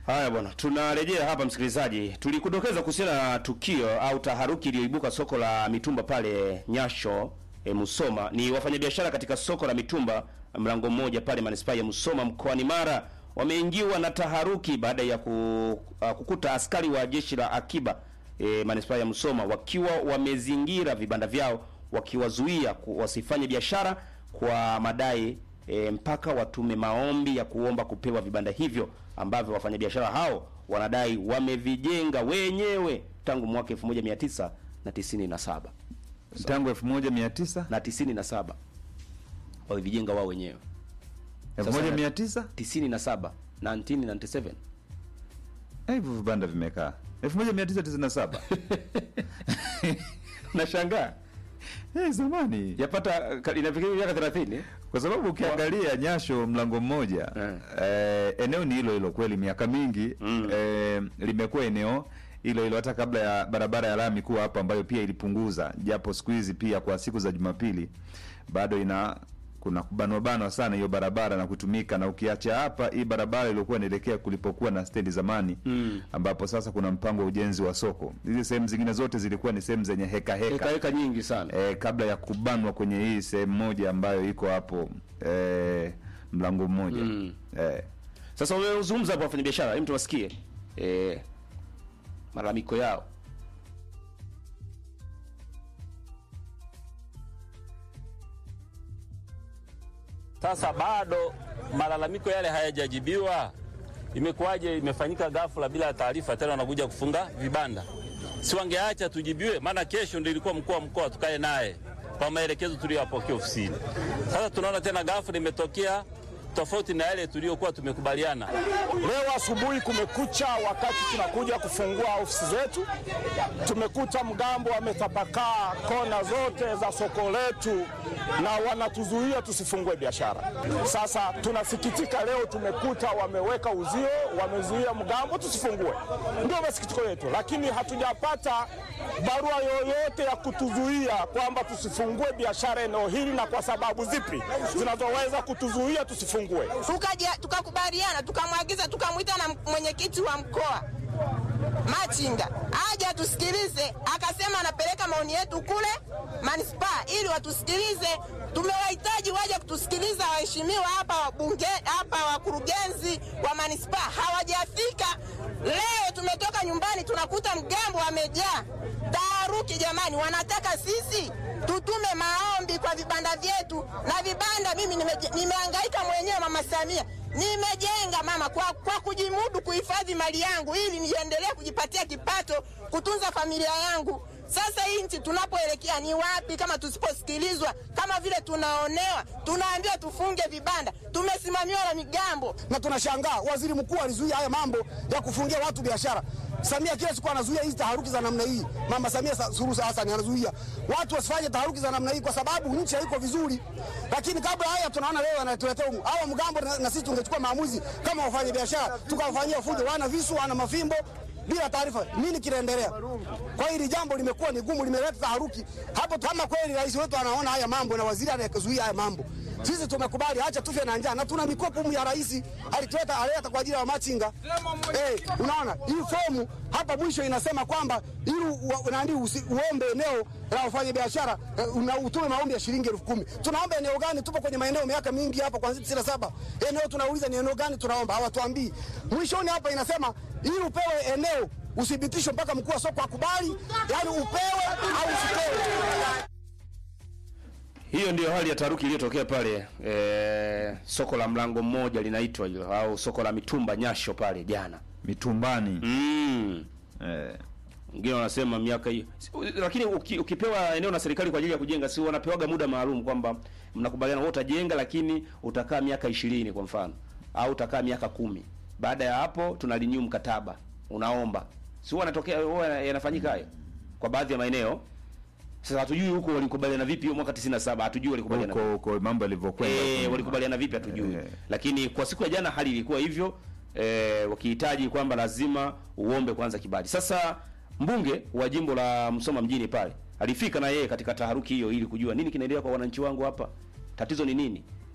Haya bwana, tunarejea hapa msikilizaji. Tulikudokeza kuhusiana na tukio au taharuki iliyoibuka soko la mitumba pale Nyasho e, Musoma. Ni wafanyabiashara katika soko la mitumba mlango mmoja pale manispaa ya Musoma mkoani Mara wameingiwa na taharuki baada ya ku, uh, kukuta askari wa jeshi la akiba e, manispaa ya Musoma wakiwa wamezingira vibanda vyao wakiwazuia ku- wasifanye biashara kwa madai e, mpaka watume maombi ya kuomba kupewa vibanda hivyo ambavyo wafanyabiashara hao wanadai wamevijenga wenyewe tangu mwaka 1997 tangu 1900 na 97 wamevijenga wao wenyewe 1900 97 1997 Eh, hivyo vibanda vimekaa 1997 nashangaa eh, zamani yapata ka- inafikia miaka 30 kwa sababu ukiangalia Nyasho mlango mmoja Eh. eh, eneo ni hilo hilo kweli, miaka mingi Mm. eh, limekuwa eneo hilo hilo hata kabla ya barabara ya lami kuwa hapa, ambayo pia ilipunguza, japo siku hizi pia kwa siku za Jumapili bado ina kuna kubanwa banwa sana hiyo barabara na kutumika, na ukiacha hapa hii barabara iliyokuwa inaelekea kulipokuwa na stendi zamani Mm. ambapo sasa kuna mpango wa ujenzi wa soko. Hizi sehemu zingine zote zilikuwa ni sehemu zenye heka heka, heka heka nyingi sana eh, kabla ya kubanwa kwenye hii sehemu moja ambayo iko hapo eh, mlango mmoja Mm. eh, Sasa wamezungumza hapo wafanyabiashara, hebu tuwasikie eh, malalamiko yao. Sasa bado malalamiko yale hayajajibiwa. Imekuwaje? Imefanyika ghafla bila taarifa, tena wanakuja kufunga vibanda. Si wangeacha tujibiwe? Maana kesho ndio ilikuwa mkuu wa mkoa tukae naye kwa maelekezo tuliyopokea ofisini. Sasa tunaona tena ghafla imetokea tofauti na yale tuliyokuwa tumekubaliana. Leo asubuhi kumekucha, wakati tunakuja kufungua ofisi zetu, tumekuta mgambo wametapakaa kona zote za soko letu na wanatuzuia tusifungue biashara. Sasa tunasikitika, leo tumekuta wameweka uzio, wamezuia mgambo tusifungue. Ndio masikitiko yetu, lakini hatujapata barua yoyote ya kutuzuia kwamba tusifungue biashara eneo hili na kwa sababu zipi zinazoweza kutuzuia tusifungue. tukaja tukakubaliana tukamwagiza tukamwita na mwenyekiti wa mkoa Machinga aje atusikilize, akasema anapeleka maoni yetu kule manispaa ili watusikilize. Tumewahitaji waje kutusikiliza waheshimiwa hapa wabunge hapa wakurugenzi wa manispaa hawajafika. Leo tumetoka nyumbani tunakuta mgambo wamejaa. Taharuki jamani, wanataka sisi tutume maombi kwa vibanda vyetu na vibanda. Mimi nimeje- nimehangaika mwenyewe, mama Samia, nimejenga mama kwa, kwa kujimudu kuhifadhi mali yangu ili niendelee kujipatia kipato kutunza familia yangu. Sasa hii nchi tunapoelekea ni wapi kama tusiposikilizwa? Kama vile tunaonewa, tunaambiwa tufunge vibanda, tumesimamiwa na migambo. na tunashangaa waziri mkuu alizuia haya mambo ya kufungia watu biashara. Samia kila siku anazuia hizi taharuki za namna hii. Mama Samia Sa- Suluhu Hassan anazuia watu wasifanye taharuki za namna hii kwa sababu nchi haiko vizuri. Lakini kabla haya tunaona leo anatuletea humu. hawa mgambo na, na sisi tungechukua maamuzi kama wafanya biashara tukawafanyia fujo, wana visu, wana mafimbo bila taarifa. Nini kinaendelea? Kwa hili jambo limekuwa ni gumu, limeleta taharuki hapo. Kama kweli rais wetu anaona haya mambo na waziri anayezuia haya mambo, sisi tumekubali, acha tufe na njaa, na tuna mikopo humu ya rais alituleta aleta kwa ajili ya machinga. Eh, unaona hii fomu hapa mwisho inasema kwamba ili u- nani usi- uombe eneo la wafanya biashara eh, una utume maombi ya shilingi elfu kumi. Tunaomba eneo gani? Tupo kwenye maeneo miaka mingi hapa kuanzia tisini na saba. Eneo tunauliza ni eneo gani tunaomba, hawatuambii. Mwishoni hapa inasema ili upewe eneo uthibitishwe mpaka mkuu wa soko akubali, yani upewe au usipewe. Hiyo ndio hali ya taharuki iliyotokea pale e, soko la mlango mmoja linaitwa hilo au soko la mitumba Nyasho pale jana. mitumbani Mm. eh, Wengine wanasema miaka hiyo. Lakini uki, ukipewa eneo na serikali kwa ajili ya kujenga si wanapewaga muda maalum kwamba mnakubaliana wewe utajenga lakini utakaa miaka ishirini kwa mfano au utakaa miaka kumi. Baada ya hapo tunarenew mkataba. Unaomba. Si wanatokea huwa yanafanyika hayo kwa baadhi ya maeneo. Sasa hatujui huko walikubaliana vipi hiyo mwaka 97 hatujui walikubaliana huko huko mambo yalivyokwenda huko Eh, nyuma. walikubaliana vipi hatujui. Eh. Lakini kwa siku ya jana hali ilikuwa hivyo eh, wakihitaji kwamba lazima uombe kwanza kibali. Sasa mbunge wa jimbo la Msoma mjini pale alifika na yeye katika taharuki hiyo ili kujua nini kinaendelea kwa wananchi wangu hapa. Tatizo ni nini?